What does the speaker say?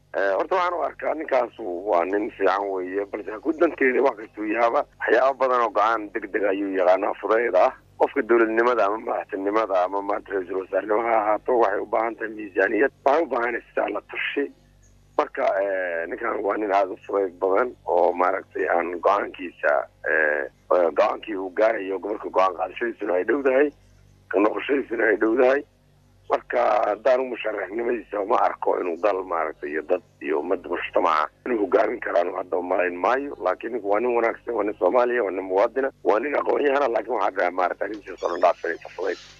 horta waxaan u arkaa ninkaas waa nin fiican weeye balse ku danteeda wax kastuu yahaaba waxyaaba badan oo go-aan deg deg ayuu yaqaanaa fudeyd ah qofka dowladnimada ama madaxtinimada ama maanta ra-iisul wasaarnimo ha ahaato waxay u baahan tahay miisaaniyad waxay u baahanaysaa la tashi marka ninkan waa nin aada u fudeyd badan oo maaragtay aan go-aankiisa go-aankii uu gaarayo gobolka go-aan qaadashadiisuna ay dhowdahay ka noqoshadiisuna ay dhowdahay marka haddaan musharaxnimadiisa ma arko inuu dal maaragtay iyo dad iyo ummadda mujtamaca inuu hogaamin karaan hadda umalayn maayo laakiin ninku waa nin wanaagsan waa nin soomaaliya waa nin muwaadina waa nin aqoon-yahana laakiin waxaa maarata arrintiisa oo dhan dhaafsanaysa fudayd